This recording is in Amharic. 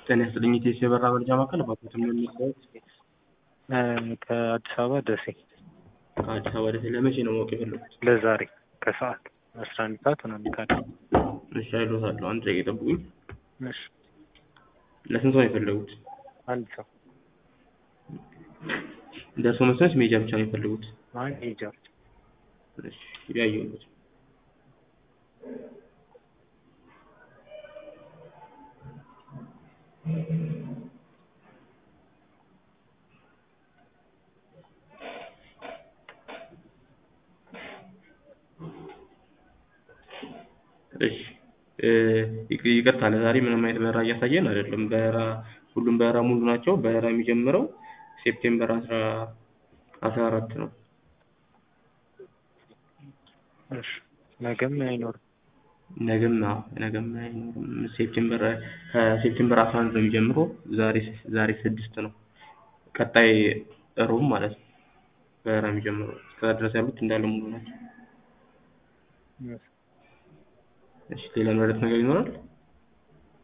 ጤና ይስጥልኝ ኢቴስ የበራ መረጃ ማዕከል ባኮትም ነው የሚሰሩት ከአዲስ አበባ ደሴ ከአዲስ አበባ ደሴ ለመቼ ነው ማወቅ የፈለጉት? ለዛሬ ከሰዓት አስራ አንድ ሰዓት ምናምን ካለ እሺ አይሎታለሁ። አንድ ደቂቃ ይጠብቁኝ። እሺ ለስንት ሰው ነው የፈለጉት? አንድ ሰው ደርሶ መስመር ሜጃ ብቻ ነው የፈለጉት? አይ ሄጃ እሺ ያየሁት እሺ እ ይቅርታ ለዛሬ ምንም አይነት በረራ እያሳየን አይደለም። በረራ ሁሉም በረራ ሙሉ ናቸው። በረራ የሚጀምረው ሴፕቴምበር አስራ አስራ አራት ነው። እሺ ነገም አይኖርም። ነገም አዎ ነገም አይኖርም። ሴፕቴምበር ከሴፕቴምበር አስራ አንድ ነው የሚጀምረው። ዛሬ ዛሬ ስድስት ነው። ቀጣይ እሮብ ማለት ነው በረራ የሚጀምረው። እስከዛ ድረስ ያሉት እንዳለ ሙሉ ናቸው። እሺ ሌላ መረዳት ነገር ይኖራል?